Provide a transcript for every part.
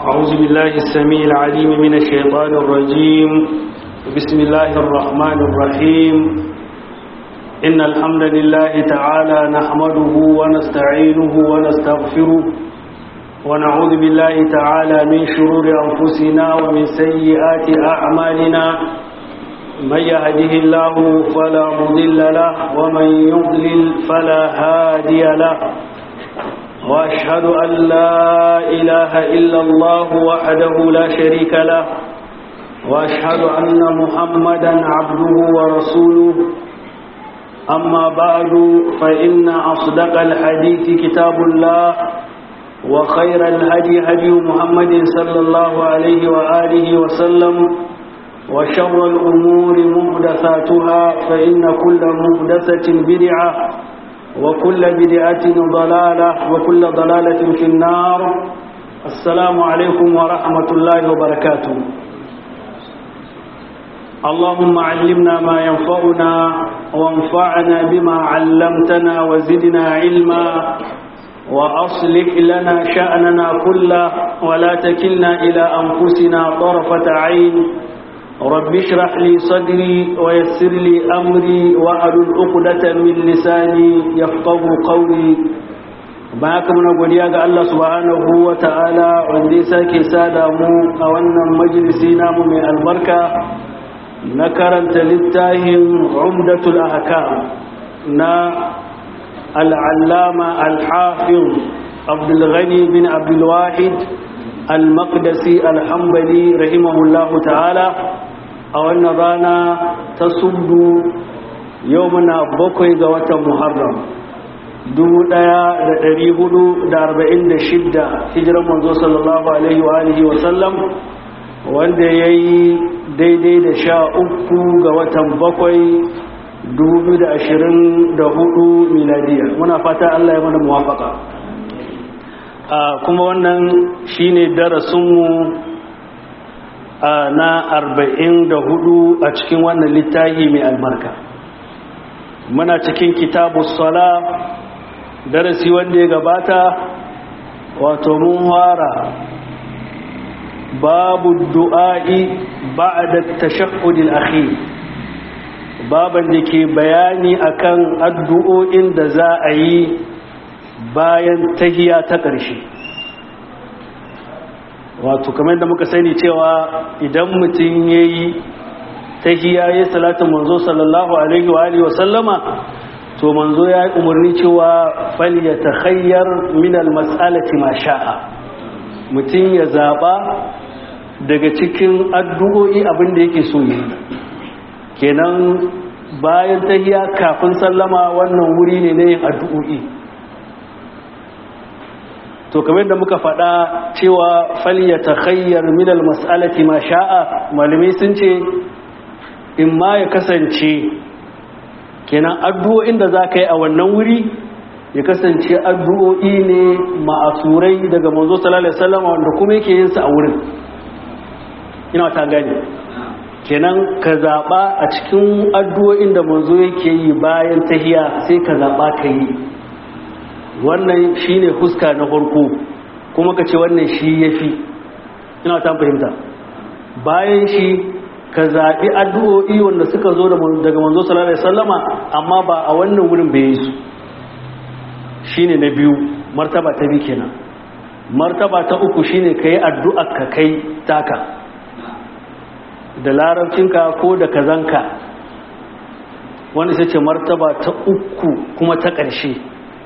أعوذ بالله السميع العليم من الشيطان الرجيم بسم الله الرحمن الرحيم إن الحمد لله تعالى نحمده ونستعينه ونستغفره ونعوذ بالله تعالى من شرور أنفسنا ومن سيئات أعمالنا من يهده الله فلا مضل له ومن يضلل فلا هادي له وأشهد أن لا إله إلا الله وحده لا شريك له وأشهد أن محمدا عبده ورسوله أما بعد فإن أصدق الحديث كتاب الله وخير الهدي هدي محمد صلى الله عليه وآله وسلم وشر الأمور محدثاتها فإن كل محدثة بدعة وكل بدعة ضلالة وكل ضلالة في النار السلام عليكم ورحمة الله وبركاته اللهم علمنا ما ينفعنا وانفعنا بما علمتنا وزدنا علما وأصلح لنا شأننا كله ولا تكلنا إلى أنفسنا طرفة عين رب اشرح لي صدري ويسر لي أمري وأحلل عقدة من لساني يفقه قولي baka muna godiya ga Allah subhanahu wa ta'ala wanda ya sake sada mu a wannan majalisi namu mai albarka na karanta littafin umdatul ahkam na al'allama al-hafiz abdul ghani bin abdul wahid al-maqdisi al-hanbali rahimahullahu ta'ala a wannan rana ta subdu yau muna bakwai ga watan muharram 1446 hijiran manzo sallallahu alaihi wa alihi wa sallam wanda ya yi daidai da sha uku ga watan bakwai 2024 miladiya muna fata Allah ya mana muwafaka kuma wannan shine darasinmu na arba'in da hudu a cikin wannan littafi mai albarka muna cikin kitabu sala darasi wanda ya gabata wato mun fara babu du'a'i ba'da tashahhudil akhir baban da ke bayani akan addu'o'in da za a yi bayan tahiya ta ƙarshe wato kamar da muka sani cewa idan mutum ya yi tahiya ya salatin manzo sallallahu alaihi wa alihi wasallama to manzo ya yi umarni cewa fal ya takhayyar min almas'alati ma sha'a mutum ya zaba daga cikin addu'o'i abin da yake so yi kenan bayan tahiya kafin sallama wannan wuri ne na yin addu'o'i to kamar da muka faɗa cewa falya ta khayyar minal mas'alati ma sha'a malamai sun ce in ma ya kasance kenan addu'o'in da za ka yi a wannan wuri ya kasance addu'o'i ne ma'asurai daga manzo sallallahu alaihi wasallam wanda kuma yake yin su a wurin ina ta gani kenan ka zaɓa a cikin addu'o'in da manzo yake yi bayan tahiya sai ka zaɓa ka yi wannan shi ne huska na farko kuma ka ce wannan shi ya fi ina ta fahimta bayan shi ka zaɓi addu'o'i wanda suka zo daga manzo sallallahu alaihi sallama amma ba a wannan wurin bai yi su shi ne na biyu martaba ta biyu kenan martaba ta uku shi ne ka yi addu'a ka kai taka da larabcinka ko da kazanka wanda sai ce martaba ta uku kuma ta ƙarshe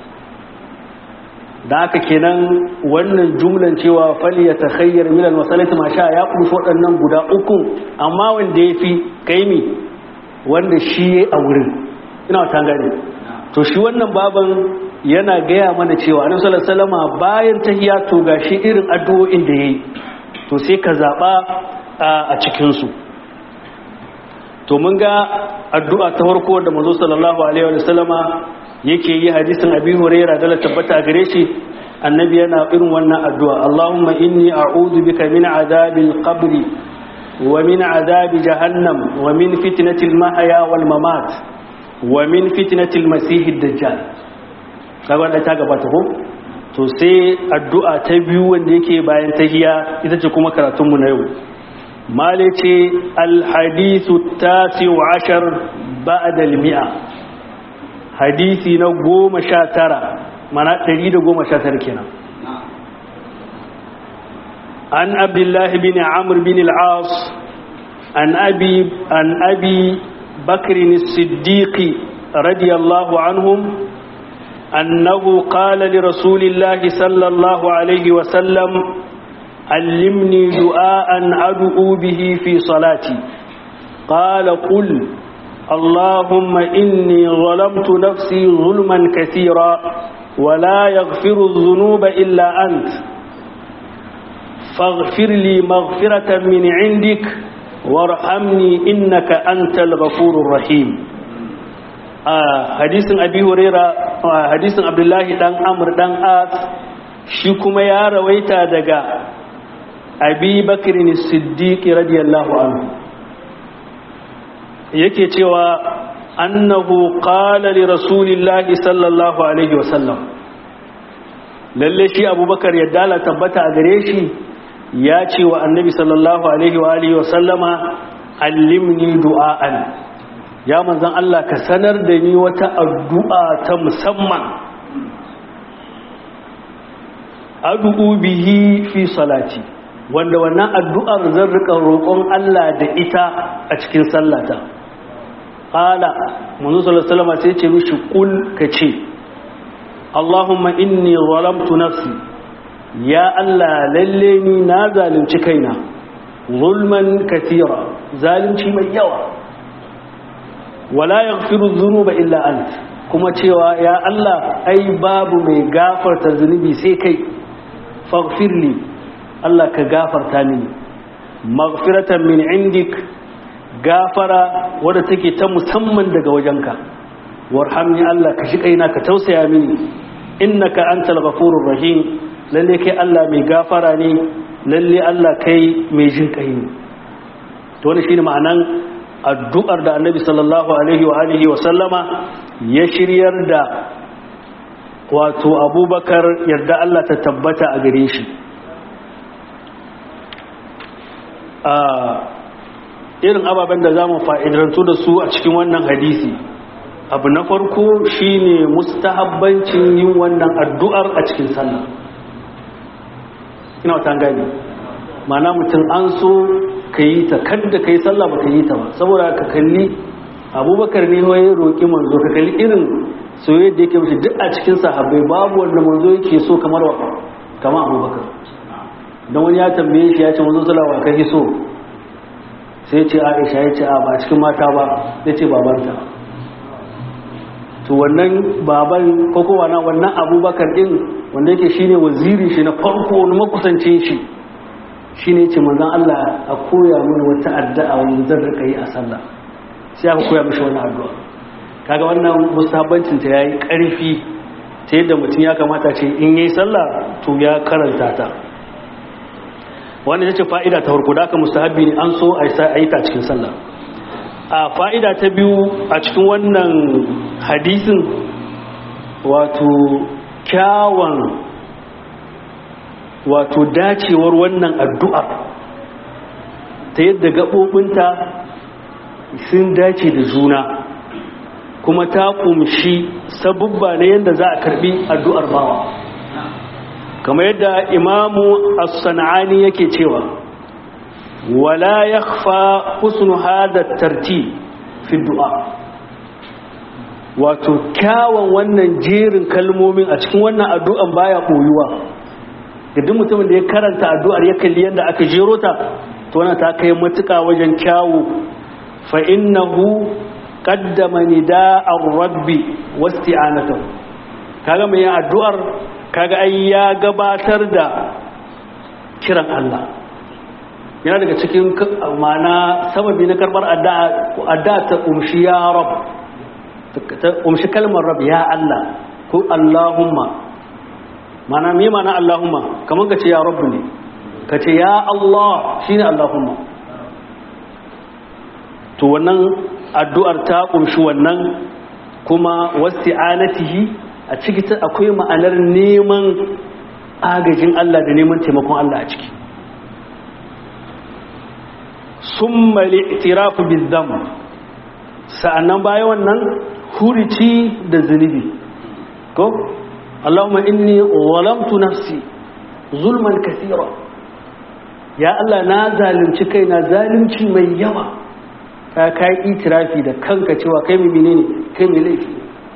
da haka kenan wannan jumlan cewa fali ya takhayyar milal masalati ma sha ya kunshi waɗannan guda uku amma wanda ya fi kaimi wanda shi ya a wurin ina wata gani to shi wannan baban yana gaya mana cewa annabi sallallahu alaihi wasallam bayan tahiyya to gashi irin addu'o'in da yayi to sai ka zaba a cikin su to mun ga addu'a ta farko da manzo sallallahu alaihi wasallama yake yi hadisin abi huraira da tabbata gare shi annabi yana irin wannan addu'a Allahumma inni a'udhu bika min azabil qabri wa min azabi jahannam wa min fitnatil mahya wal mamat wa min fitnatil masihid dajjal kaga da ta gabata ko to sai addu'a ta biyu wanda yake bayan tahiya ita ce kuma karatunmu na yau male ce alhadisu tasi wa ashar ba'adal mi'a hadisi na goma sha tara mana ɗari da goma sha tara kenan an abdullahi bin amur bin al'as an abi an abi bakrin siddiqi radiyallahu anhum أنه قال لرسول الله صلى الله عليه وسلم علمني دعاء أدعو به في صلاتي قال قل اللهم إني ظلمت نفسي ظلما كثيرا ولا يغفر الذنوب إلا أنت فاغفر لي مغفرة من عندك وارحمني إنك أنت الغفور الرحيم hadisin abi huraira hadisin abdullahi dan amr dan as shi kuma ya rawaita daga abi bakrin siddiq radiyallahu anhu yake cewa annahu qala li rasulillahi sallallahu alaihi wasallam lalle shi abubakar ya dala tabbata a gare shi ya ce wa annabi sallallahu alaihi wa alihi wasallama allimni du'a'an ya manzan Allah ka sanar da ni wata addu'a ta musamman addu'u bihi fi salati wanda wannan addu'ar zan rika roƙon Allah da ita a cikin sallata qala manzo sallallahu alaihi wasallam sai ce mishi kul kace Allahumma inni zalamtu nafsi ya Allah lalle ni na zalunci kaina zulman katira zalunci mai yawa wala yaghfiru dhunuba illa ant kuma cewa ya Allah ai babu mai gafarta zunubi sai kai faghfirli Allah ka gafarta mini maghfiratan min indik gafara wadda take ta musamman daga wajenka warhamni Allah ka shi kaina ka tausaya mini innaka antal ghafurur rahim lalle kai Allah mai gafara ne lalle Allah kai mai jin kai ne to wannan shine ma'anan addu'ar da annabi sallallahu alaihi wa alihi wa sallama ya shiryar da wato abubakar yarda Allah ta tabbata a gare shi a irin ababen da za mu fa'idantu da su a cikin wannan hadisi abu na farko shine mustahabbancin yin wannan addu'ar a cikin sallah ina wata gani mana mutum an so ka yi ta kadda ka yi sallah ba ka yi ta ba saboda ka kalli abubakar ne ya roƙi manzo ka kalli irin soyayya da yake mashi duk a cikin sahabbai babu wanda manzo yake so kamar wa kamar abubakar don wani ya tambaye shi ya ce manzo salawa ka so sai ce aisha ya ce a ba cikin mata ba ya ce babanta to wannan baban ko kowa na wannan abubakar din wanda yake shine waziri shi na farko wani makusancin shi shine ce manzon Allah a koya mana wata addu'a wanda zan rika yi a sallah sai aka koya mishi wannan addu'a kaga wannan mustahabbancin ta yayi karfi ta yadda mutum ya kamata ce in yayi sallah to ya karanta ta wannan yace fa'ida ta farko da aka mustahabbi ne an so a yi ta cikin sallah a fa'ida ta biyu a cikin wannan hadisin wato kyawun wato dacewar wannan addu'ar ta yadda gaɓoɓinta sun dace da juna kuma ta ƙumshi sabubba na yadda za a karɓi addu'ar bawa kamar yadda imamu as-sana'ani yake cewa ولا يخفى حسن هذا الترتيب في الدعاء wato kyawun wannan jerin kalmomin a cikin wannan addu'an baya koyuwa duk mutumin da ya karanta addu'ar ya kalli yadda aka jero ta to wannan ta kai matuƙa wajen kyawu fa innahu qaddama nida'ar rabbi wasti'anatahu kaga mai addu'ar kaga ai ya gabatar da kiran Allah yana daga cikin mana sababi na karbar adda ta umshi ya rab ta umshi kalmar rab ya Allah ko Allahumma mana me mana Allahumma kamar ka ce ya rabu ne ka ce ya Allah shine Allahumma to wannan addu'ar ta umshi wannan kuma wasti'anatihi a ciki akwai ma'anar neman agajin Allah da neman taimakon Allah a ciki sun mali itirafu bizzam sa'annan baya wannan hurici da zunubi ko Allahumma inni zalamtu nafsi zulman kasira ya Allah na zalunci kai na zalunci mai yawa ka kai itirafi da kanka cewa kai mai menene kai mai laifi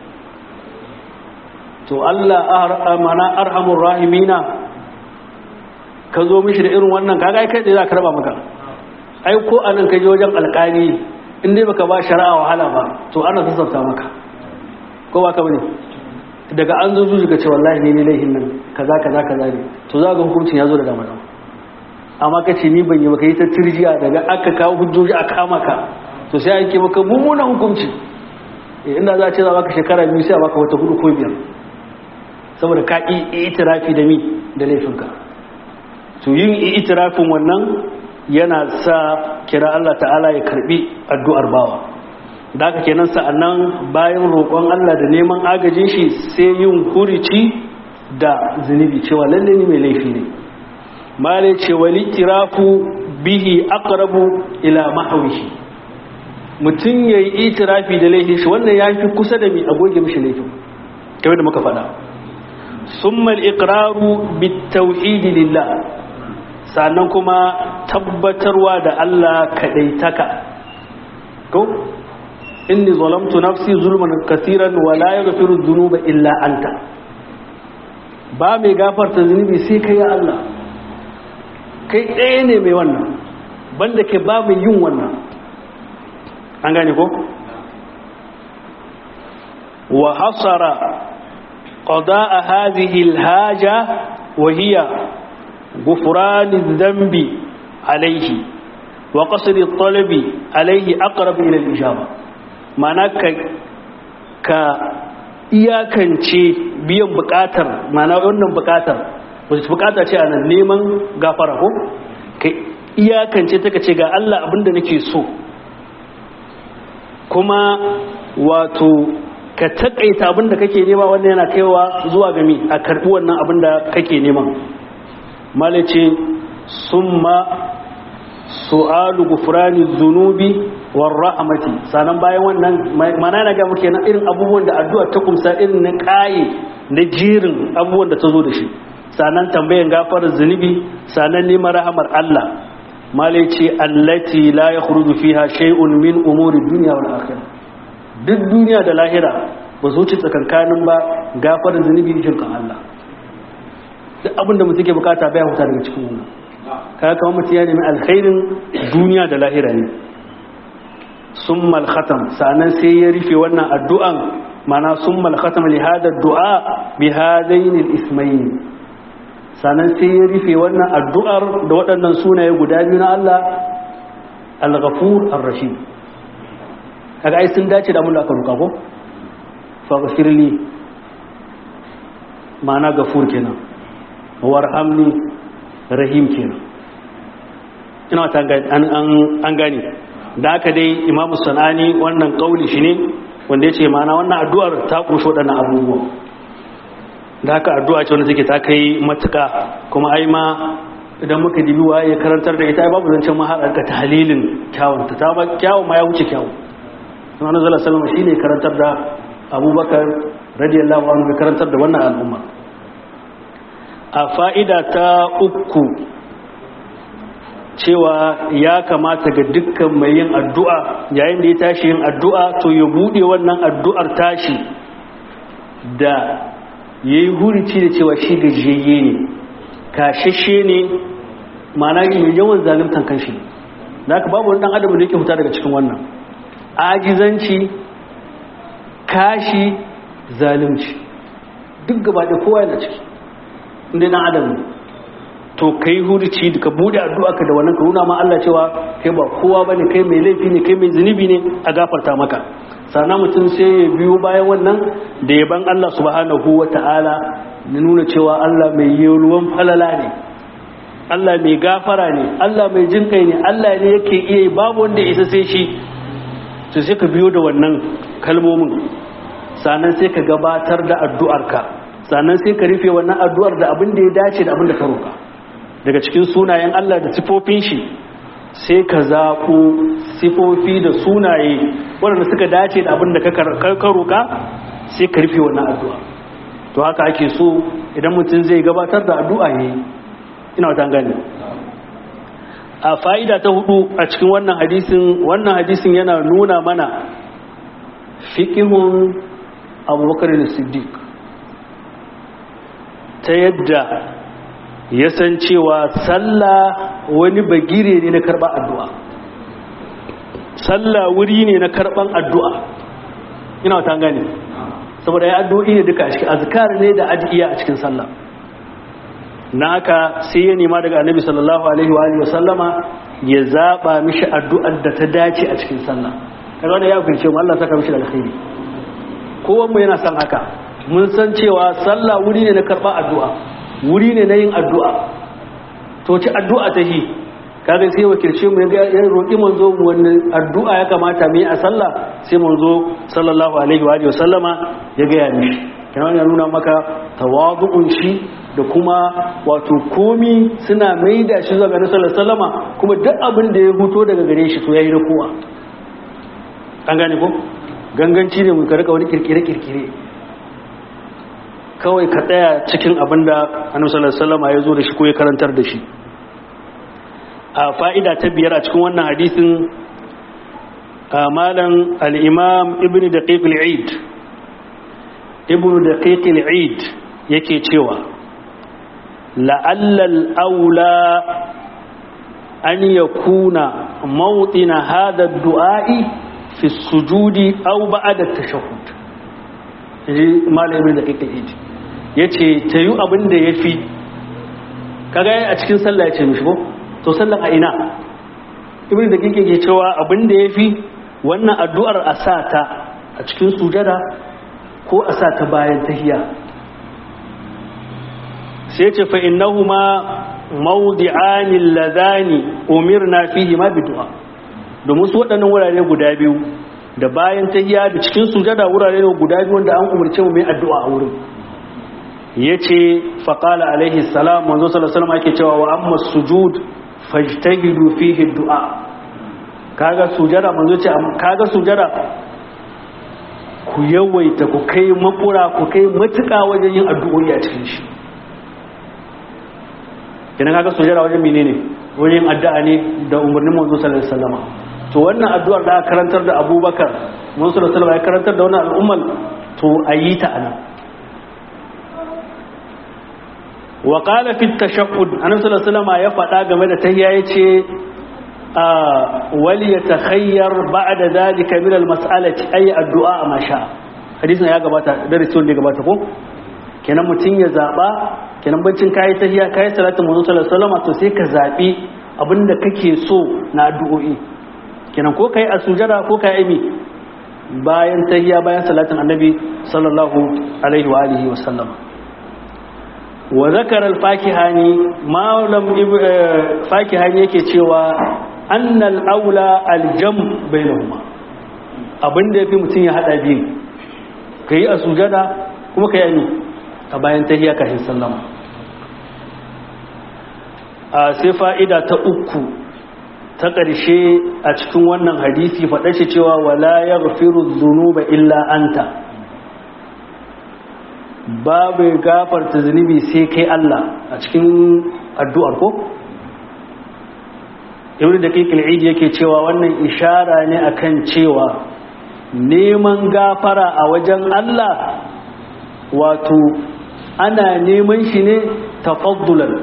to Allah mana arhamur rahimina ka zo mishi da irin wannan kaga ai kai da za ka raba maka ai ko anan ka je wajen alƙali in dai baka ba shari'a wahala ba to ana sassauta maka ko ba ka bane daga an zo zuwa ce wallahi ne ne laihin nan kaza kaza kaza ne to za ga hukuncin ya zo da dama amma ka ce ni ban yi baka yi ta tirjiya daga aka kawo hujjoji a kama ka to sai ake maka mummunan hukunci inda za a ce za baka shekara biyu sai a baka wata hudu ko biyar saboda ka yi itirafi da mi da laifinka to yin itirafin wannan yana sa kira Allah ta'ala ya karbi addu'ar bawa da aka kenan sa'annan bayan roƙon Allah da neman agajin shi sai yin hurici da zunubi cewa lalle ni mai laifi ne male ce wali tirafu bihi aqrabu ila mahwihi mutum yayi itirafi da laifin shi wannan yafi kusa da mi a goge mishi laifin kamar da muka faɗa summa al-iqraru bit-tauhid lillah sannan kuma tabbatarwa da Allah kadaitaka ko inni zalamtu nafsi zulman kaseeran wa la yaghfiru dhunuba illa anta ba mai gafarta zunubi sai kai ya Allah kai ɗaya ne mai wannan banda ke ba mai yin wannan an gane ko wa hasara qada'a hadhihi alhaja wa hiya غفران الذنب عليه وقصر الطلب عليه أقرب إلى الإجابة معنى ka iyakance biyan bukatar mana wannan bukatar wasu bukata ce a nan neman gafara ko ka iyakance ta ce ga Allah abinda nake so kuma wato ka takaita abinda kake nema wannan yana kaiwa zuwa gami a karbi wannan abinda kake nema malice summa su'alu gufrani zunubi war rahmati sanan bayan wannan mana na ga muke na irin abubuwan da addu'a ta kumsa irin na kaye na jirin abubuwan da ta zo da shi sanan tambayan gafarar zunubi sanan neman rahamar Allah malice allati la yakhruju fiha shay'un min umuri dunya wal akhirah duk duniya da lahira ba su wuce tsakankanin ba gafarar zunubi shirkan Allah duk abin da mutum ke bukata bai huta daga cikin wannan kaga kamar mutum ya nemi alkhairin duniya da lahira ne summal khatam sanan sai ya rufe wannan addu'an mana summal khatam li hada du'a bi hadain al ismayn sanan sai ya rufe wannan addu'ar da waɗannan sunaye guda biyu na Allah al-ghafur ar-rashid kaga ai sun dace da mun da aka ruka ko faghfirli ma'ana gafur kenan warhamni rahim kenan ina ta an gani da aka dai imamu sanani wannan kauli shi ne wanda ya ce mana wannan addu'ar ta ƙunshi waɗannan abubuwa da haka addu'a ce wanda take ta kai matuka kuma ai ma idan muka dibi waye ya karantar da ita babu zancen ma har ta halilin kyawun ta ba kyawun ma ya wuce kyawun sunan zala salama shi ne karantar da abubakar radiyallahu anhu ya karantar da wannan al'umma a fa'ida ta uku cewa ya kamata ga dukkan mai yin addu'a yayin da ya tashi yin addu'a to ya buɗe wannan addu'ar tashi da ya yi hurici da cewa shi gajiyayye ne kashashe ne mana yi yawan zalimtan kanshi da aka babu wani ɗan adam da yake huta daga cikin wannan ajizanci kashi zalimci duk gaba da kowa yana ciki inda ɗan adam ne to kai hurci ka bude addu'a ka da wannan ka nuna ma Allah cewa kai ba kowa bane kai mai laifi ne kai mai zunubi ne a gafarta maka sannan mutum sai ya biyo bayan wannan da yaban Allah subhanahu wata'ala na nuna cewa Allah mai ruwan falala ne Allah mai gafara ne Allah mai jin kai ne Allah ne yake iya babu wanda isa sai shi to sai ka biyo da wannan kalmomin sannan sai ka gabatar da addu'arka sannan sai ka rufe wannan addu'ar da abin da ya dace da abin da ka roƙa daga cikin sunayen Allah da sifofin shi sai ka zaɓo sifofi da sunaye waɗanda suka dace da abin da ka roƙa sai ka rufe wannan addu'a to haka ake so idan mutum zai gabatar da addu'a ne ina wata gani a fa'ida ta hudu a cikin wannan hadisin wannan hadisin yana nuna mana fiƙihun abubakar da siddiq ta yadda ya san cewa sallah wani bagire ne na karɓar addu'a sallah wuri ne na karɓar addu'a ina wata gani saboda ya addu'o'i ne duka a cikin azkar ne da adiya a cikin sallah na haka sai ya nema daga annabi sallallahu alaihi wa sallama ya zaba mishi addu'ar da ta dace a cikin sallah kaga wanda ya kunce mu Allah saka mishi da alkhairi kowan mu yana son haka mun san cewa sallah wuri ne na karba addu'a wuri ne na yin addu'a to ci addu'a ta yi kaga sai wakilce mu ya roƙi manzo mu wannan addu'a ya kamata mu yi a sallah sai manzo sallallahu alaihi wa sallama ya ga ya mishi kana ya nuna maka tawadu'un shi da kuma wato komi suna maida shi zuwa ga nasarar salama kuma duk abin da ya huto daga gare shi to ya yi na kowa an gane ko ganganci ne mun karka wani kirkire-kirkire kawai ka tsaya cikin abin da annabi salama ya zo da shi ko ya karantar da shi a fa'ida ta biyar a cikin wannan hadisin malam al-imam ibn daqiq al-eid ibn daqiq al-eid yake cewa la'allal aula an yakuna mawtina hada du'a'i fi sujudi aw ba'da tashahhud yaji malamin da kake yi yace tayu abin da yafi kaga a cikin sallah yace mishi ko to sallan a ina ibn da kake ke cewa abin da yafi wannan addu'ar a sa ta a cikin sujada ko a sa ta bayan tahiyya sai ce fa innahuma mawdi'ani ladani umirna fihi ma bidu'a domin su waɗannan wurare guda biyu da bayan tahiyya da cikin sujada wurare ne guda biyu wanda an umarce mu mai addu'a a wurin yace fa qala alaihi salam manzo sallallahu alaihi wasallam yake cewa wa amma sujud fajtahidu fihi du'a kaga sujada manzo ce kaga sujada ku yawaita ku kai makura ku kai matuƙa wajen yin addu'o'i a cikin shi kenan kaga sujada wajen menene wajen addu'a ne da umarnin manzo sallallahu alaihi wasallam to wannan addu'ar da aka karantar da Abubakar manzo sallallahu alaihi wasallam ya karantar da wannan al'umman to ayi ta anan wa qala fi at-tashahhud annabi sallallahu alaihi wasallam ya faɗa game da tahiyya yace wal yatakhayyar ba'da dhalika min al-mas'alati ay addu'a ma sha hadisin ya gabata darasi wanda ya gabata ko kenan mutun ya zaba kenan bancin kayi tahiyya kayi salatin manzo sallallahu alaihi wasallam to sai ka zabi abinda kake so na addu'o'i kenan ko kai a sujada ko kai aimi bayan tahiyya bayan salatin annabi sallallahu alaihi wa alihi wasallam wa zakara al-fakihani malam fakihani yake cewa annal aula al-jam bainahuma abinda yafi mutun ya hada biyu kai a sujada kuma kai aimi a bayan tahiyya kafin sallama a sai fa'ida ta uku ta ƙarshe a cikin wannan hadisi faɗa shi cewa wala ya gafiru zunuba illa anta babu gafarta zunubi sai kai Allah a cikin addu'ar ko? ibn da kai kil'idi yake cewa wannan ishara ne akan cewa neman gafara a wajen Allah wato ana neman shi ne tafaddulan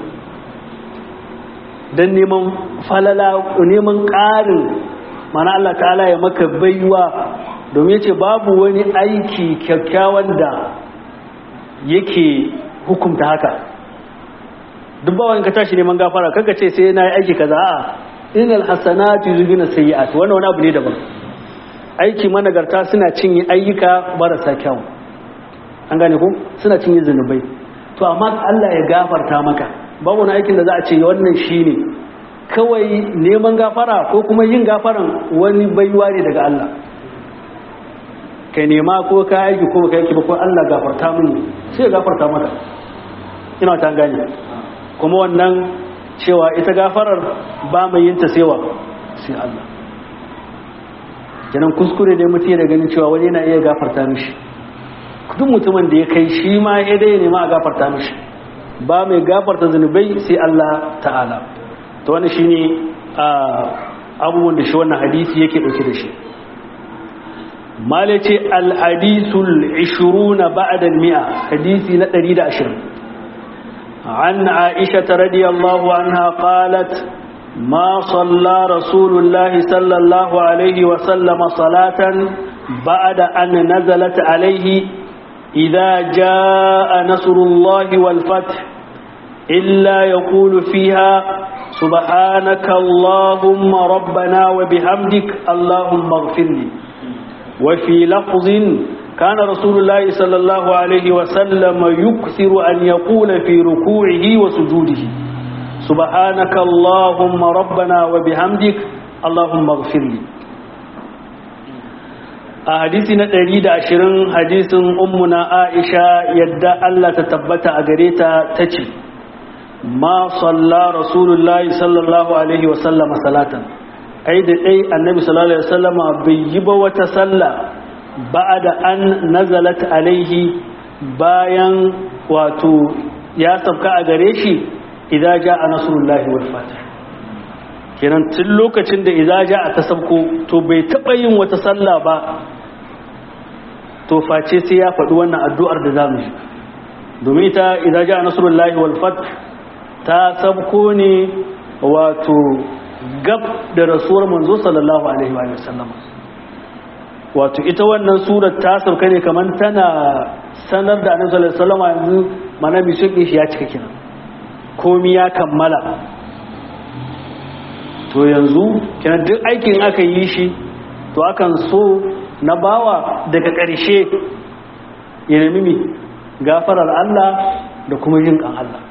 don neman falala neman ƙarin mana Allah ta'ala ya maka baiwa domin ce babu wani aiki kyakkyawan da yake hukumta haka duk ba wani ka tashi neman gafara kanka ce sai na yi aiki kaza a inal hasanatu yuzhibuna sayyi'at wannan wani abu ne daban aiki managarta suna cinye ayyuka marasa kyau an gane ko suna cinye zunubai to amma Allah ya gafarta maka babu wani aikin da za a ce wannan shine kawai neman gafara ko kuma yin gafaran wani baiwa ne daga Allah ka nema ko ka aiki ko ka aiki ba ko Allah gafarta mini sai ya gafarta maka ina ta gane kuma wannan cewa ita gafarar ba mai yin ta sewa sai Allah kenan kuskure dai mutum da ganin cewa wani yana iya gafarta mishi duk mutumin da ya kai shi ma ya dai nema a gafarta mishi ba mai gafarta zunubai sai Allah ta'ala to wani shine abubuwan da shi wannan hadisi yake dauke da shi malace al-hadisul 20 ba'da al-mi'a hadisi na 120 عن عائشة رضي الله عنها قالت ما صلى رسول الله صلى الله عليه وسلم صلاة بعد أن نزلت عليه إذا جاء نصر الله والفتح إلا يقول فيها سبحانك اللهم ربنا وبحمدك اللهم اغفر لي وفي لفظ كان رسول الله صلى الله عليه وسلم يكثر أن يقول في ركوعه وسجوده سبحانك اللهم ربنا وبحمدك اللهم اغفر لي a hadisi na 120 hadisin ummuna Aisha yadda Allah ta tabbata a gare ta tace ma salla rasulullahi sallallahu alaihi wa sallama salatan ai da dai annabi sallallahu alaihi wa sallama bai yi ba wata salla ba'da an nazalat alaihi bayan wato ya sabka a gare shi idan ja'a nasrullahi wal fath kenan tun lokacin da idan ja'a ta sabko to bai taba yin wata salla ba to face sai ya faɗi wannan addu'ar da zamu yi domin ita idan ja nasrullahi wal fath ta sabko ne wato gab da rasuwar manzo sallallahu alaihi wa sallam wato ita wannan surar ta sauka ne kamar tana sanar da annabi sallallahu alaihi wasallam yanzu mana mi shi ya cika kenan komi ya kammala to yanzu kenan duk aikin aka yi shi to akan so na bawa daga ƙarshe ya nemi mi gafarar Allah da kuma yin kan Allah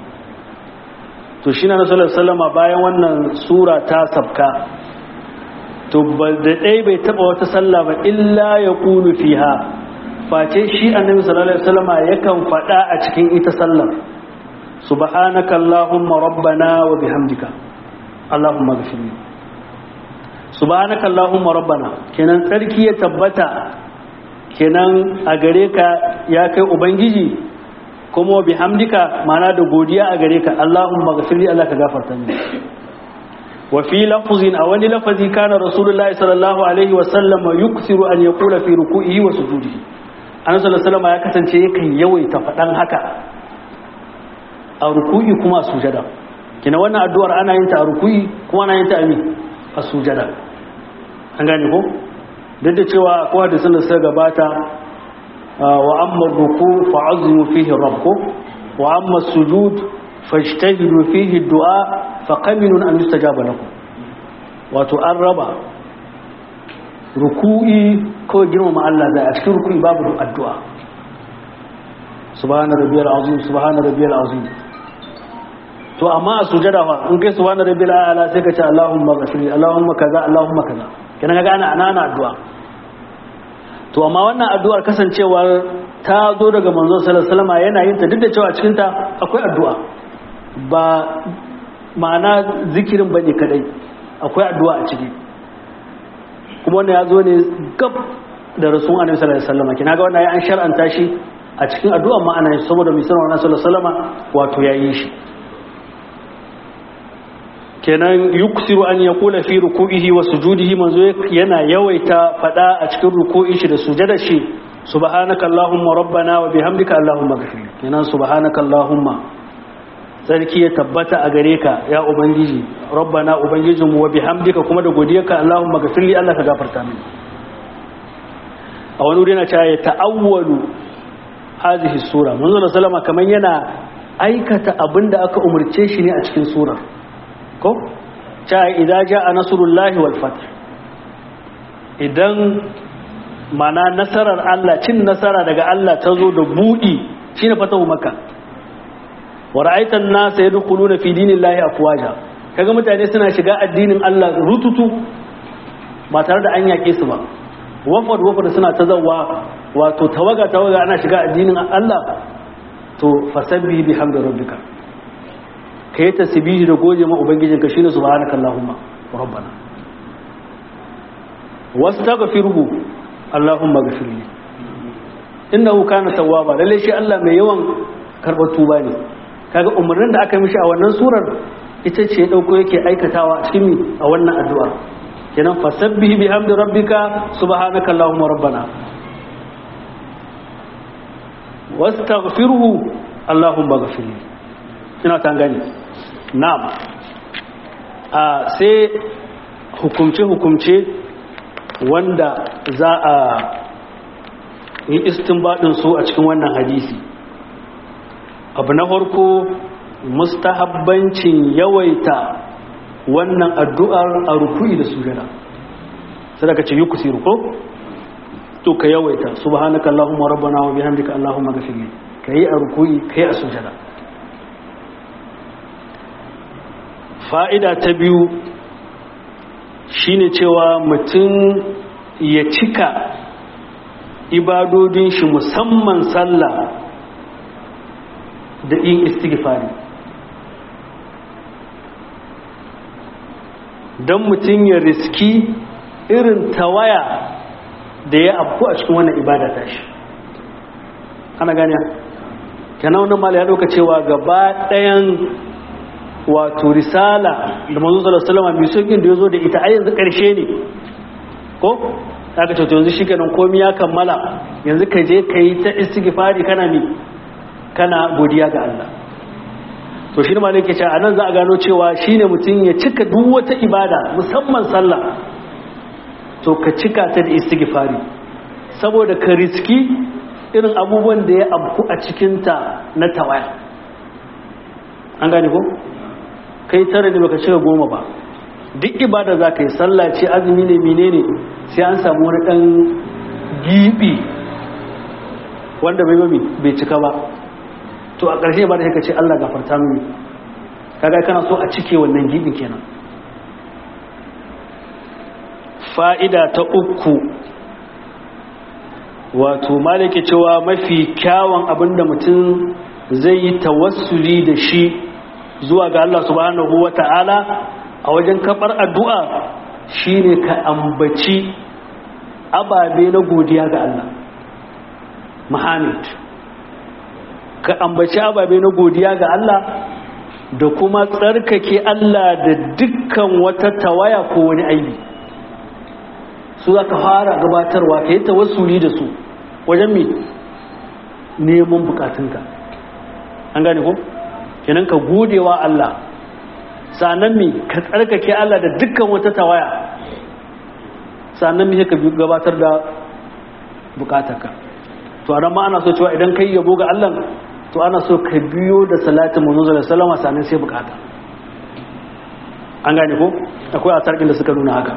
to shi na nasarar salama bayan wannan sura ta sabka to da ɗai bai taɓa wata sallah ba illa ya ƙulu fiha face shi annabi sallallahu alaihi wasallama yakan faɗa a cikin ita sallar subhanaka allahumma rabbana wa bihamdika allahumma ghfirli subhanaka allahumma rabbana kenan tsarki ya tabbata kenan a gare ka ya kai ubangiji kuma bihamdika mana da godiya a gare ka allahumma ghfirli allah ka gafarta mini wa fi lafzin a wani lafazi kana rasulullahi sallallahu alaihi wa sallam yuksiru an yaqula fi ruku'ihi wa sujudihi annabi sallallahu alaihi ya kasance yakan yawaita fadan haka a ruku'i kuma a sujada kina wannan addu'ar ana yin ta a ruku'i kuma ana yin ta a mi a sujada an gane ko duk da cewa kowa da sunan suka gabata wa amma ruku fa'azimu fihi rabbu wa amma sujud fajtahidu fihi du'a fa qaminun an yustajaba lakum wato an raba ruku'i ko girmama Allah zai a cikin ruku'i babu addu'a subhana rabbiyal azim subhana rabbiyal azim to amma a sujada fa in kai subhana rabbil a'la sai ka ce allahumma ghfirli allahumma kaza allahumma kaza kina ga ana ana addu'a to amma wannan addu'ar kasancewar ta zo daga manzon sallallahu alaihi wasallam yana yin ta duk da cewa cikin ta akwai addu'a ba ma'ana zikirin bane kadai akwai addu'a a ciki kuma wannan ya zo ne gab da rasul annabi sallallahu alaihi wasallam kina ga wannan ya an shar'anta shi a cikin addu'a ma ana saboda mai sanar wannan sallallahu alaihi wasallam wato yayi shi kenan yuksiru an ya kula fi ruku'ihi wa sujudihi manzo yana yawaita fada a cikin ruku'in shi da sujadar shi subhanaka allahumma rabbana wa bihamdika allahumma ghfir kenan subhanaka allahumma sarki ya tabbata a gare ka ya ubangiji rabbana ubangijin mu wa bihamdika kuma da godiyarka allahumma ghfir li allah ka gafarta mini a wani wuri yana cewa ya ta'awwalu hadhihi sura manzo sallama kaman yana aikata abinda aka umurce shi ne a cikin surar ko ta idan ja a nasarullahi wal fath idan mana nasarar Allah cin nasara daga Allah ta zo da budi shine fatahu makka wa ra'aitan nasa yadkhuluna fi dinillahi afwaja kaga mutane suna shiga addinin Allah rututu ba tare da an yake su ba wafad wafad suna ta zawa wato tawaga tawaga ana shiga addinin Allah to fasabbi bihamdi rabbika kai tasbihi da goje ma ubangijinka shine subhanakallahumma rabbana wastaghfiruhu allahumma ghfirli innahu kana tawwaba lalle shi Allah mai yawan karbar tuba ne kaga umarnin da aka mishi a wannan surar ita ce ya dauko yake aikatawa a cikin a wannan addu'a kenan fasabbihi bihamdi rabbika subhanaka allahumma rabbana wastaghfiruhu allahumma ghfirli ina ta gani na'am a sai hukumce hukumce wanda za a yi istinbadin su a cikin wannan hadisi abu na farko mustahabbancin yawaita wannan addu'ar a ruku'i da sujada sai daga ce yi kusiru ko to ka yawaita subhanaka allahumma rabbana wa bihamdika allahumma ghfirli kai a ruku'i kai a sujada fa'ida ta biyu shine cewa mutum ya cika ibadodin shi musamman sallah da yin istighfari don mutum ya riski irin tawaya da ya afku a cikin wannan ibada ta shi ana gani kenan wannan mala ya ɗauka cewa gaba ɗayan wato risala da manzo sallallahu alaihi wasallam mai sokin da yazo da ita a yanzu ƙarshe ne ko aka ce to yanzu shikenan komai ya kammala yanzu ka je ka yi ta istighfari kana mi kana godiya ga Allah to shi ne ma nake cewa anan za a gano cewa shine mutum ya cika duk wata ibada musamman sallah to ka cika ta da istighfari saboda ka riski irin abubuwan da ya abku a cikinta na tawaya an gane ko kai tare ne baka cika goma ba duk ibada za ka yi sallah ce azumi ne menene sai an samu wani dan gibi wanda bai mami bai cika ba to a ƙarshe ba da ka ce Allah gafarta mini kaga kana so a cike wannan gibin kenan fa'ida ta uku wato malike cewa mafi kyawun abinda mutum zai yi tawassuli da shi zuwa ga Allah subhanahu wa ta'ala a wajen kafar addu'a shine ka ambaci ababe na godiya ga Allah Muhammad ka ambaci ababe na godiya ga Allah da kuma tsarkake Allah da dukkan wata tawaya ko wani aibi su za ka fara gabatarwa ka yi tawassuli da su wajen mi neman bukatunka an gane ko? kenan ka gode wa Allah sannan mi ka tsarkake Allah da dukkan wata tawaya sannan mi ka gabatar da bukatarka to a ma ana so cewa idan kai yabo ga Allah to ana so ka biyo da salatin manzo da salama sannan sai bukata an gane ko akwai a tarkin da suka nuna haka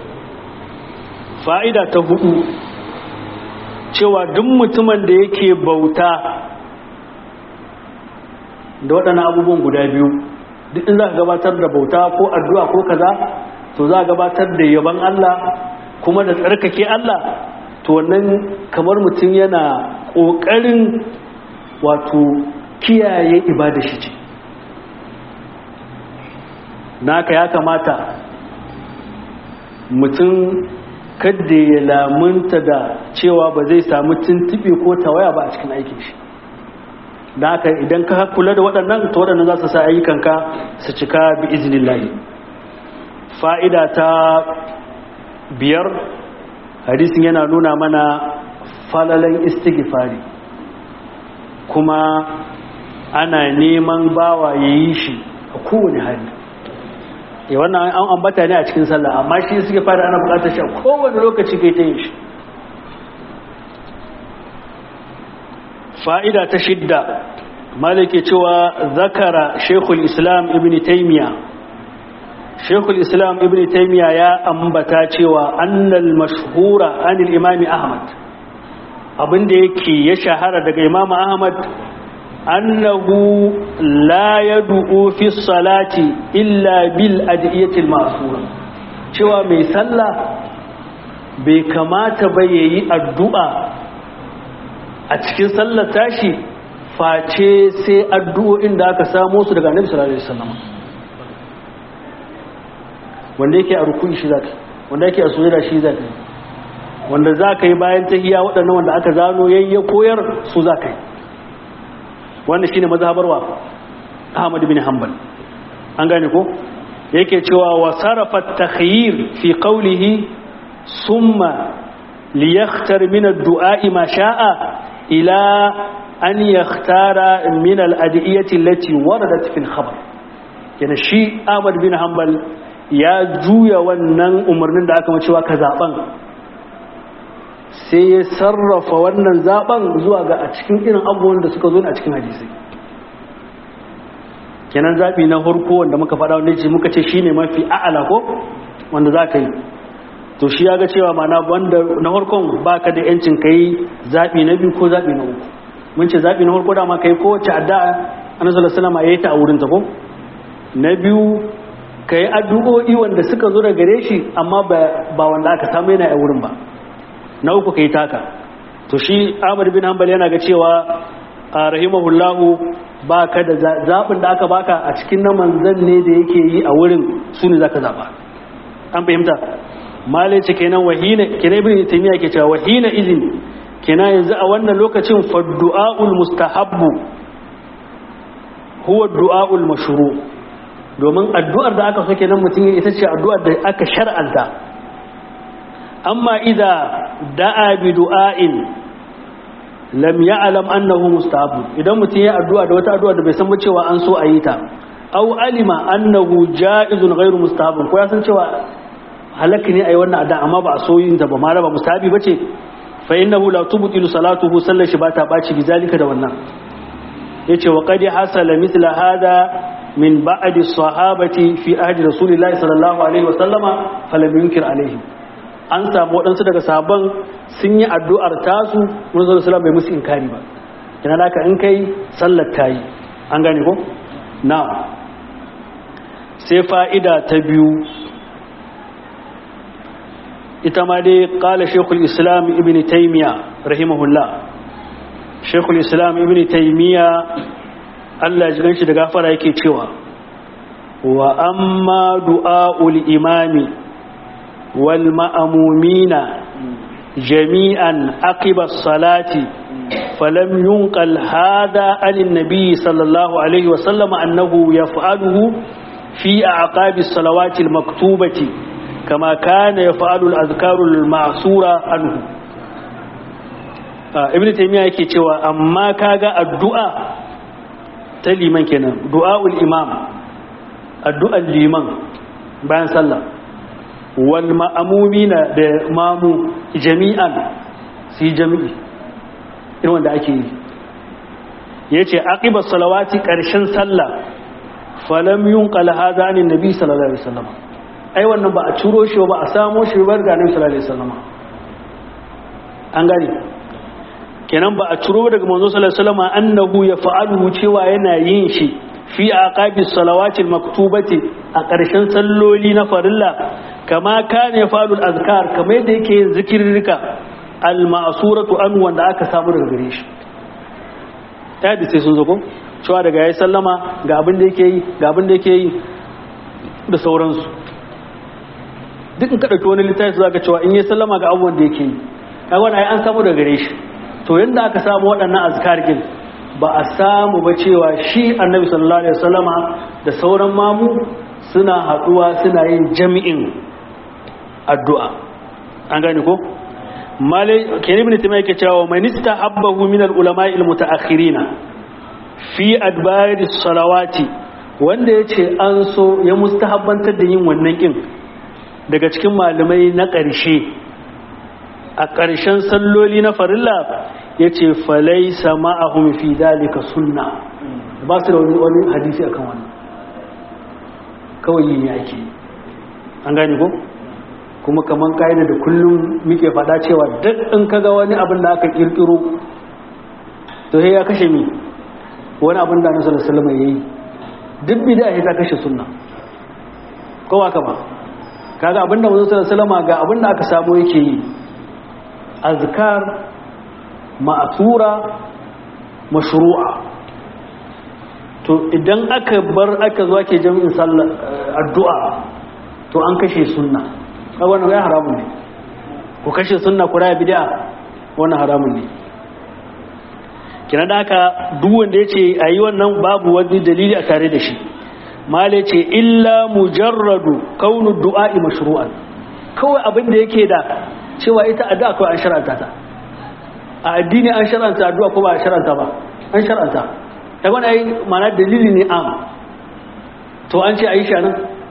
fa'ida ta hudu cewa duk mutumin da yake bauta da waɗannan abubuwan guda biyu duk in za ka gabatar da bauta ko addu'a ko kaza to za ka gabatar da yaban Allah kuma da tsarkake Allah to wannan kamar mutum yana ƙoƙarin wato kiyaye ibada shi ce naka ya kamata mutum kadda ya lamunta da cewa ba zai samu tuntuɓe ko tawaya ba a cikin aikin shi da haka idan ka kula da waɗannan ta waɗannan za su sa ayyukanka su cika bi izinin layi fa'ida ta biyar hadisin yana nuna mana falalan istighfari kuma ana neman bawa ya yi shi a kowane hali ya wannan an ambata ne a cikin sallah amma shi suke fara ana bukatar shi a kowane lokaci kai ta yin shi fa'ida ta shidda malike cewa zakara shekul islam ibn taimiya shekul islam ibn taimiya ya ambata cewa annal mashhura anil imami ahmad abinda yake ya shahara daga imam ahmad annahu la yad'u fi salati illa bil adiyatil ma'sura cewa mai sallah bai kamata ba ya yi addu'a a cikin sallar tashi face sai addu'o'in da aka samo su daga annabi sallallahu alaihi wasallam wanda yake a rukuni shi zaka wanda yake a sujada shi zaka wanda zaka yi bayan tahiyya waɗannan wanda aka zano yayye koyar su zaka yi wannan shine mazhabarwa Ahmad bin Hanbal an gane ko yake cewa wa sarafa at-takhyir fi qawlihi summa liyakhtar min ad-du'a ma sha'a ila an yakhtara min al-adiyati allati waradat fi al-khabar yana shi Ahmad bin Hanbal ya juya wannan umarnin da aka macewa ka zaben sai ya sarrafa wannan zaben zuwa ga a cikin irin abubuwan da suka zo a cikin hadisi kenan zaɓi na harko wanda muka faɗa wanda ce muka ce shi ne mafi a'ala ko wanda za ka yi to shi ya ga cewa mana wanda na harkon ba ka da yancin ka yi zaɓi na biyu ko zaɓi na uku mun ce zaɓi na harko dama ka yi kowace addu'a annabi sallallahu alaihi wasallam ya yi ta a wurin ta ko na biyu ka yi addu'o'i wanda suka zo da gare shi amma ba wanda aka samu yana a wurin ba na uku ka yi taka to shi ahmad bin hanbal yana ga cewa a rahimahullahu ba ka da zaɓin da aka baka a cikin na manzan ne da yake yi a wurin su ne za ka zaɓa an fahimta malai ce kenan wahina kenan ibn taymiya ke cewa wahina izin kenan yanzu a wannan lokacin fa du'aul mustahabbu huwa du'aul mashru' domin addu'ar da aka soke nan mutum ita ce addu'ar da aka shar'anta amma idza da'a bi du'ain lam ya'lam annahu mustahab idan mutum ya addu'a da wata addu'a da bai san cewa an so a yi ta aw alima annahu ja'izun ghairu mustahab ko ya san cewa halaka ne ayi wannan addu'a amma ba a so yin ta ba ma ba mustahabi bace fa innahu la tubtilu salatuhu sallar shi ba ta baci bizalika da wannan yace wa qad hasala mithla hada min ba'di sahabati fi ahdi rasulillahi sallallahu alaihi wa sallama falam yunkir alaihi an samu waɗansu daga sahabban sun yi addu'ar tasu mun zo sallallahu bai musu inkari ba kina da ka in kai sallar tayi an gane ko na sai fa'ida ta biyu ita ma dai qala shaykhul islam ibn taymiya rahimahullah shaykhul islam ibn taymiya Allah ji ganshi da gafara yake cewa wa amma du'aul imami wal ma'mumina jami'an aqiba salati falam yunqal hada an nabi sallallahu alaihi wa sallam annahu yaf'aluhu fi a'qabi salawati al maktubati kama kana yaf'alu al azkaru al ma'sura anhu ibn taymiya yake cewa amma kaga addu'a ta liman kenan du'a'ul imam addu'ar liman bayan sallah wal ma'amumina da mamu jami'an su yi jami'i irin wanda ake yi ya ce aqibar salawati ƙarshen sallah falam yun ƙalhaza ne nabi sallallahu alaihi wasallam ai wannan ba a ciro shi ba a samo shi ba ga nabi sallallahu alaihi wasallam an gane kenan ba a ciro daga manzo sallallahu alaihi wasallam annahu yaf'aluhu cewa yana yin shi fi aqabi salawati maktubati a ƙarshen salloli na farilla kama kana yaf'alu al-azkar kama yadda yake yin zikirrika al-ma'suratu an wanda aka samu daga gare shi ta da sai sun zo ko cewa daga yayi sallama ga abin da yake yi ga abin da yake yi da sauransu duk in ka dauki wani littafi zaka cewa in yayi sallama ga abubuwan da yake yi kaga wannan ai an samu daga gare shi to yadda aka samu waɗannan azkar gin ba a samu ba cewa shi annabi sallallahu alaihi wasallama da sauran mamu suna haɗuwa suna yin jami'in addu'a an gane ko malai kenan ibn taymiya yake cewa man istahabbahu min al-ulama al-mutaakhirina fi adbari salawati wanda yace an so ya mustahabbantar da yin wannan kin daga cikin malamai na ƙarshe a ƙarshen salloli na farilla ya ce falaisa ma'ahum fi dalika sunna ba su da wani hadisi akan wannan kawai yin yaki an gane ko kuma kaman ka'ida da kullum muke faɗa cewa duk in kaga wani abin da aka kirkiro to ya kashe mi wani abin da annabi sallallahu alaihi yayi duk bid'a ta kashe sunna ko ba ka ba kaga abin da manzo sallallahu alaihi ga abin da aka samu yake yi azkar ma'asura mashru'a to idan aka bar aka zo ake jami'in sallar addu'a to an kashe sunna kai wannan ya haramun ne ku kashe sunna ku raya bid'a wannan haramun ne kina da haka duk wanda yace ayi wannan babu wani dalili a tare da shi mala ce illa mujarradu kaunu du'a'i mashru'an kawai abin da yake da cewa ita addu'a kawai an shar'anta ta a addini an shar'anta addu'a ko ba a shar'anta ba an shar'anta ta wani ai mana dalili ne am to an ce a yi shanan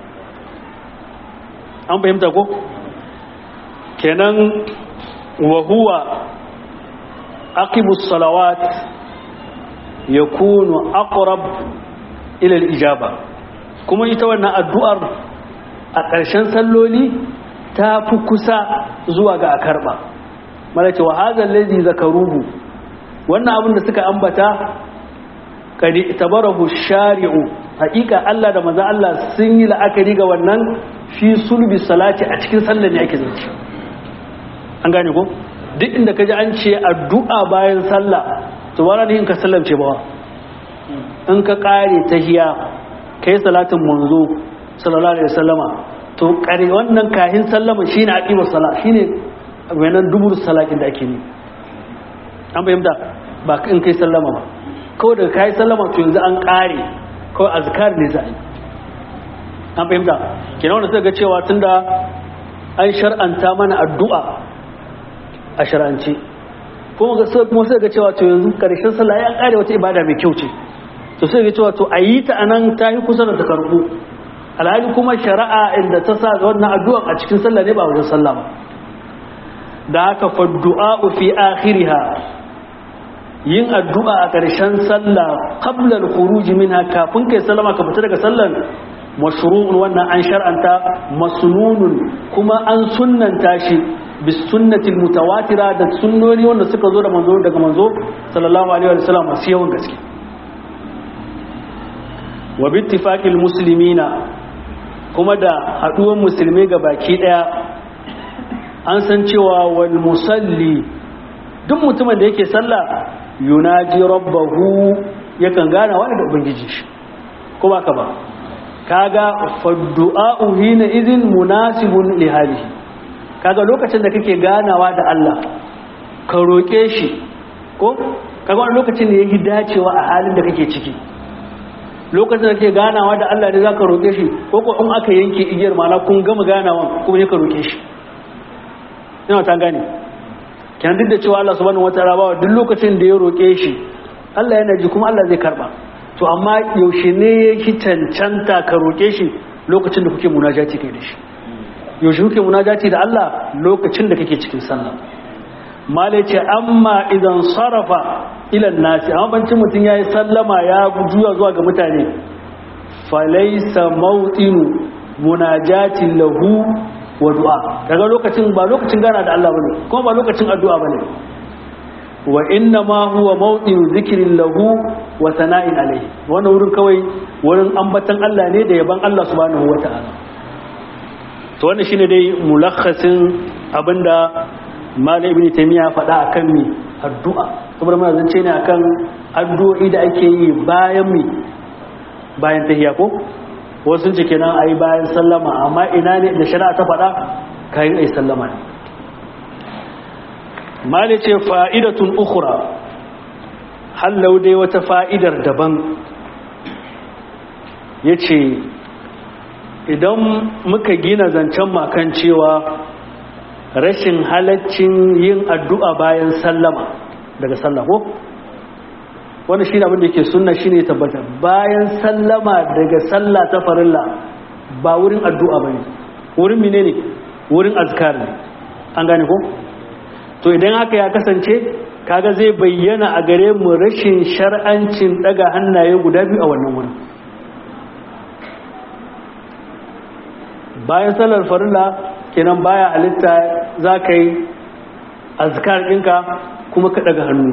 an fahimta ko kenan wa huwa aqibus salawat yakunu aqrab ila al-ijaba kuma ita wannan addu'ar a ƙarshen salloli ta fi kusa zuwa ga a karɓa malake wa hazan lazi zakaruhu wannan abin da suka ambata kadi tabarahu shari'u haƙiƙa Allah da maza Allah sun yi la'akari ga wannan fi sulbi salati a cikin sallar ne ake zance an gane ko duk inda ka ji an ce addu'a bayan sallah to ba na ka sallamce ba in ka ƙare ta hiya ka yi salatin manzo sallallahu alaihi wasallama to kare wannan kahin sallama shine aqimu sala shine wannan dubur salatin da ake yi an fahimta ba in kai sallama ba kawai daga kai sallama to yanzu an kare kawai azkar ne za a yi an fahimta kenan wanda suka ga cewa tunda an shar'anta mana addu'a a shar'ance kuma suka ga cewa to yanzu karshen sallah ya kare wata ibada mai kyau ce to sai ga cewa to a yi ta anan ta yi kusa da ta karbu alhali kuma shari'a inda ta sa wannan addu'a a cikin sallah ne ba wajen sallah ba da haka fa du'a fi akhiriha yin addu'a a ƙarshen sallah qabla al-khuruj minha kafin kai sallama ka fita daga sallan mashru'un wannan an shar'anta masnunun kuma an sunnanta shi bis sunnati mutawatira da sunnoni wanda suka zo da manzo daga manzo sallallahu alaihi wa sallam masu yawan gaske wa bittifaqil muslimina kuma da haduwan musulmai ga baki daya an san cewa wal musalli duk mutumin da yake sallah yunaji rabbahu yakan gana wani da ubangiji shi ko baka ba kaga faddu'a'u hina idhin munasibun li halihi kaga lokacin da kake ganawa da Allah ka roke shi ko kaga wani lokacin da yake dacewa a halin da kake ciki lokacin da kake ganawa da Allah ne zaka roke shi ko ko in aka yanke igiyar mana kun gama ganawa kuma ne ka roke shi ina ta gane kenan duk da cewa Allah subhanahu wataala ba duk lokacin da ya roke shi Allah yana ji kuma Allah zai karba to amma yaushe ne yake cancanta ka roke shi lokacin da kuke munajati kai da shi yaushe kuke munajati da Allah lokacin da kake cikin sallah malai ce amma idan sarafa ilan nasi amma bancin mutum ya yi sallama ya juya zuwa ga mutane falaisa mautinu munajatin lahu wa du'a daga lokacin ba lokacin gana da Allah bane kuma ba lokacin addu'a bane wa inna ma huwa mawdinu zikrin lahu wa sana'in alayhi wannan wurin kawai wurin ambatan Allah ne da yaban Allah subhanahu wata'ala to wannan shine dai mulakhasin abinda Malam Ibn Taymiyyah faɗa akan mi addu'a saboda muna zance ne akan addu'o'i da ake yi bayan mi bayan tahiyya ko wasu ce kenan ayi bayan sallama amma ina ne da shari'a ta faɗa kayan ayi sallama ne mali ce fa'idatun ukura hallau dai wata fa'idar daban ya ce idan muka gina zancen makan cewa rashin halaccin yin addu'a bayan sallama daga sallako wanda shi abin da ke sunna shi ne tabbata bayan sallama daga salla ta farilla ba wurin addu'a ba ne wurin mine ne wurin azkar ne an gane ko? to idan haka ya kasance kaga zai bayyana a gare mu rashin shar'ancin daga hannaye guda biyu a wannan wurin bayan salar farilla kenan baya halitta za ka yi azkar ɗinka kuma ka daga hannu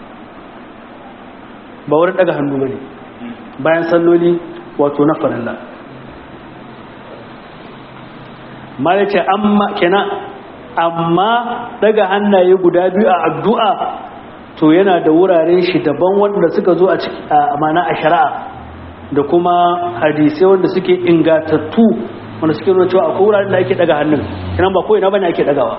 ba wurin daga hannu ba ne bayan salloli wato na farilla ma ce amma kenan amma daga hannaye guda biyu a addu'a to yana da wuraren shi daban wanda suka zo a mana a shari'a da kuma hadisai wanda suke ingatattu wanda suke nuna cewa akwai wuraren da ake daga hannun kinan ba ko ina bane ake dagawa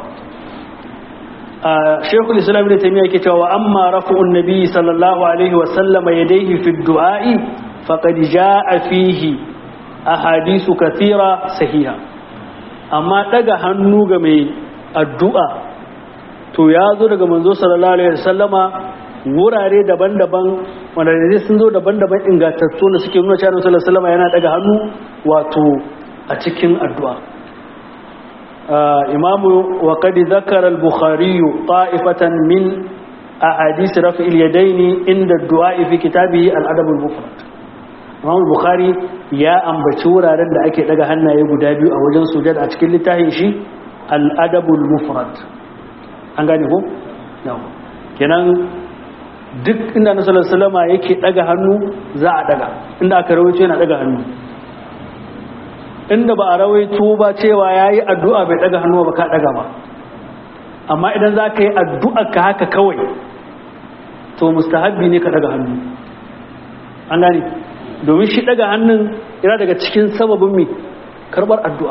shekul islam da taimiyya ke cewa amma rafu'un nabi sallallahu alaihi wasallama ya daihi fi du'a'i faƙad ja'a fihi a hadisu kathira sahiha amma ɗaga hannu ga mai addu'a to ya zo daga manzo sallallahu alaihi wasallama wurare daban-daban wanda ne sun zo daban-daban ingantattu da suke nuna cewa sallallahu alaihi wasallama yana ɗaga hannu wato a cikin addu'a إمام وقد ذكر البخاري طائفة من أحاديث رفع اليدين عند الدعاء في كتابه الأدب المفرد إمام البخاري يا أم بشورا رد أكي لغا هنا يبدا بيو أو جن سجد أتكل لتاهي شي الأدب المفرد أنغاني هو نعم kenan duk inda na sallallahu alaihi wasallam yake daga hannu za a daga inda aka rawaito yana daga hannu inda ba a rawaito ba cewa ya yi addu'a bai daga hannu ba ka daga ba amma idan za ka yi addu'a ka haka kawai to mustahabbi ne ka daga hannu an gani domin shi daga hannun yana daga cikin sababin mai karbar addu'a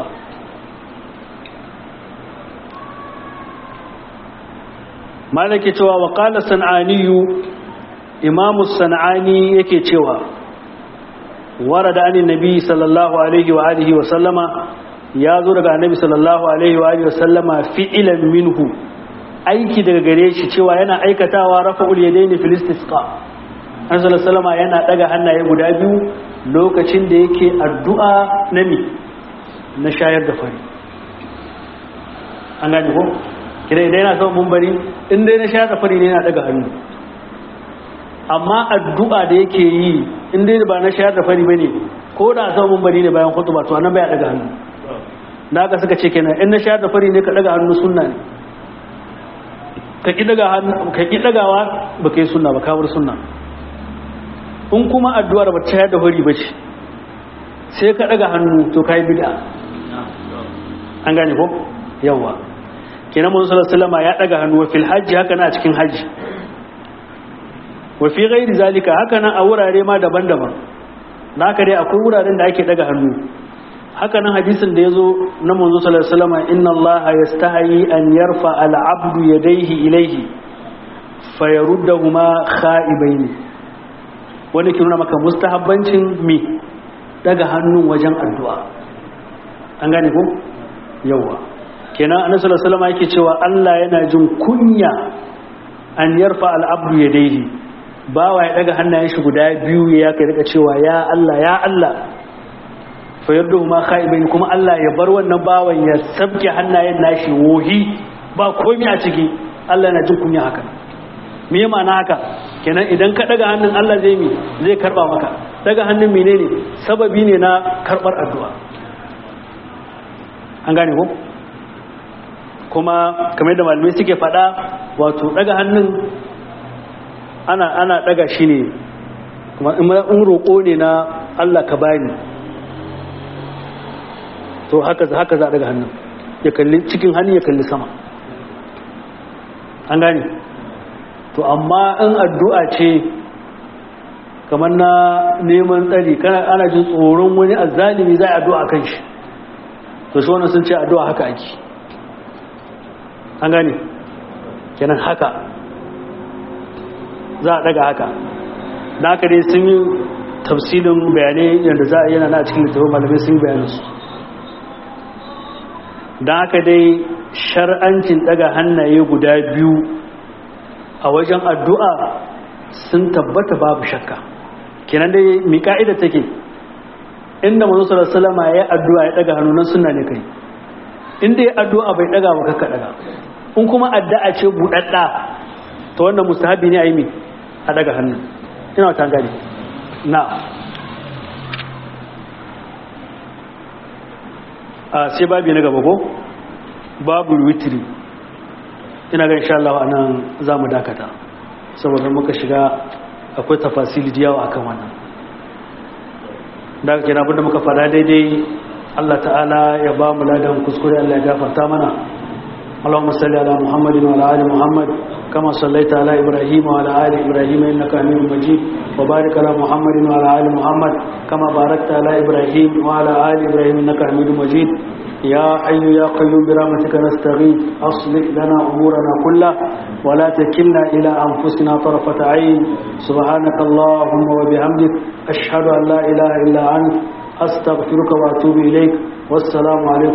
malake cewa wa ƙala san'aniyu imamu san'ani yake cewa ورد عن النبي صلى الله عليه وآله وسلم ya zo daga annabi sallallahu alaihi wa alihi wasallama fi'ilan minhu aiki daga gare shi cewa yana aikatawa rafa'ul yadaini fil istisqa annabi sallallahu alaihi yana daga hannaye guda biyu lokacin da yake addu'a na mi na shayar da fari an gane ko kira idan yana son mumbari in dai na shayar da fari ne yana daga hannu amma addu'a da yake yi in dai ba na shayar da fari bane ko da son mumbari ne bayan khutba to anan baya daga hannu da haka suka ce kenan in na shayar da fari ne ka daga hannu sunna ne ka ki daga hannu ka ki dagawa ba kai sunna ba kawar sunna in kuma addu'ar ba ta shayar da fari ba ce sai ka daga hannu to kai bid'a an gane ko yawa kenan manzo sallallahu alaihi wasallam ya daga hannu wa fil hajji haka na cikin hajji wa fi ghairi zalika haka nan a wurare ma daban-daban da haka dai akwai wuraren da ake daga hannu haka nan hadisin da ya zo na manzo sallallahu alaihi wasallam inna allaha yastahi an yarfa al-abdu yadayhi ilayhi fayaruddahuma kha'ibain wani ke nuna maka mustahabbancin mi daga hannun wajen addu'a an gane ko yawa kenan annabi sallallahu alaihi wasallam yake cewa Allah yana jin kunya an yarfa al-abdu yadayhi bawa ya daga hannayen shi guda biyu ya kai rika cewa ya Allah ya Allah fa yadda ma khaibain kuma Allah ya bar wannan bawan ya sabke hannayen nashi wohi ba komai a ciki Allah yana jin kunya haka me ya ma'ana haka kenan idan ka daga hannun Allah zai mi zai karba maka daga hannun menene sababi ne na karbar addu'a an gane ko kuma kamar da malamai suke faɗa wato daga hannun ana ana daga shi ne kuma in roƙo ne na Allah ka bani to haka haka za a daga hannun ya kalli cikin hannu ya kalli sama an gane to amma in addu'a ce kamar na neman tsari kana ana jin tsoron wani azzalimi za a addu'a kan shi to shi wannan sun ce addu'a haka ake an gane kenan haka za a daga haka da haka dai sun yi tafsilin bayanai yadda za a yana na cikin littafin malamai sun yi bayanansu don haka dai shar'ancin daga hannaye guda biyu a wajen addu'a sun tabbata babu shakka kenan dai mi ka'ida take inda mazu salama ya addu'a ya daga hannunan suna ne kai inda ya addu'a bai daga ba kakka daga in kuma addu'a ce buɗaɗɗa ta wannan mustahabi ne a yi mi a daga hannun ina wata gani na a sai babi na gaba ko babu witiri ina ga insha Allah anan za mu dakata saboda muka shiga akwai tafasili da yawa akan wannan daga kenan abinda muka fada daidai Allah ta'ala ya ba mu ladan kuskure Allah ya gafarta mana اللهم صل على محمد وعلى ال محمد كما صليت على ابراهيم وعلى ال ابراهيم انك حميد مجيد وبارك على محمد وعلى ال محمد كما باركت على ابراهيم وعلى ال ابراهيم انك حميد مجيد يا حي يا قيوم برحمتك نستغيث اصلح لنا امورنا كلها ولا تكلنا الى انفسنا طرفه عين سبحانك اللهم وبحمدك اشهد ان لا اله الا انت استغفرك واتوب اليك والسلام عليكم